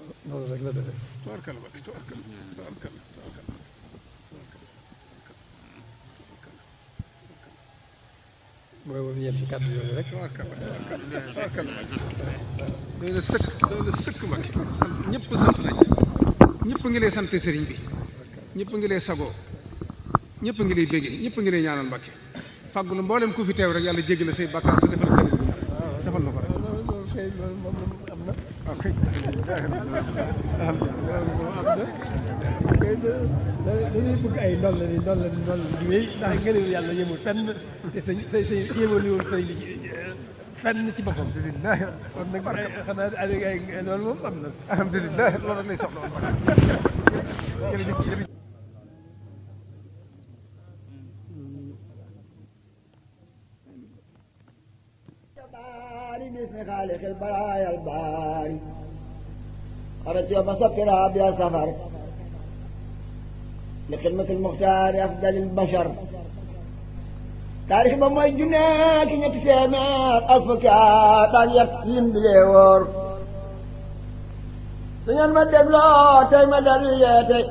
noonu rek la demee tubaarkalla Mbàkke tubaarkalla tubaarkalla tubaarkalla mooy woon yem ci kàddu yooyu rek tubaarkalla tubaarkalla tubaarkalla doy na sëkk doy na sëkk Mbàkke sant ñëpp sant nañ ñëpp ngi lay sant sëriñ bi ñëpp ngi lay sagoo ñëpp ngi lay béggee ñëpp ngi lay ñaanal Mbàkke fàggulu mboolem ku fi teew rek yàlla jéggal la say bàkkaar te defal kër defal na ko rek loolu loolu kay loolu moom am na waaw kay kay dañuy bëgg ay ndol la ni ndol la ni ndol la di wéy ndax ngëneelu yàlla yemul fenn te sa sa sa yemaliwul sëñ bi fenn ci boppam alhamdulilah kon nag xanaa ay ay loolu moom am na alhamdulilah loolu rek lay soxla woon jërëjëf jërëjëf الباري باسم خالق البرايا الباري خرجت يوم سكر بلا سفر لخدمة المختار أفضل البشر تاريخ بموي جناك نتسامع أفكا تاليك يم بليور سنين ما دبلو تاي ما دليتي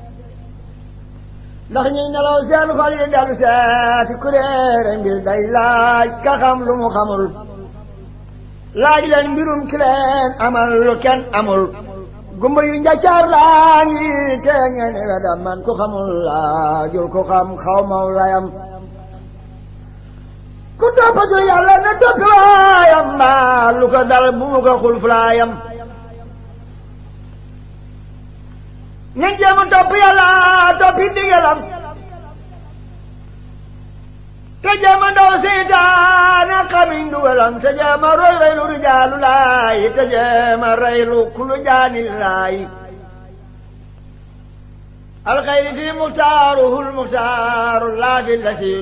ndax ñuy nelaw seen xol yi dellu seeti kuréere mbir day laaj ka xam lu mu xamul laaj leen mbirum ki leen amal lu kenn amul gumba yu njaccaar laa ngi te ngeen wedam man ku xamul laajul ku xam xaw maw layam ku toppatul yàlla na toppi waayam mbaa lu ko dal bu mu ko xul fulaayam ngeen jéem a topp yàlla toppi ndigalam te jéem a ndaw seytaane xamiñ dugalam te jéem a roy roy lu rijaalu laay te jéem a rey lu kulu jaani laay alxayri fi muxtaaruhu lmuxtaaru laa fi lasi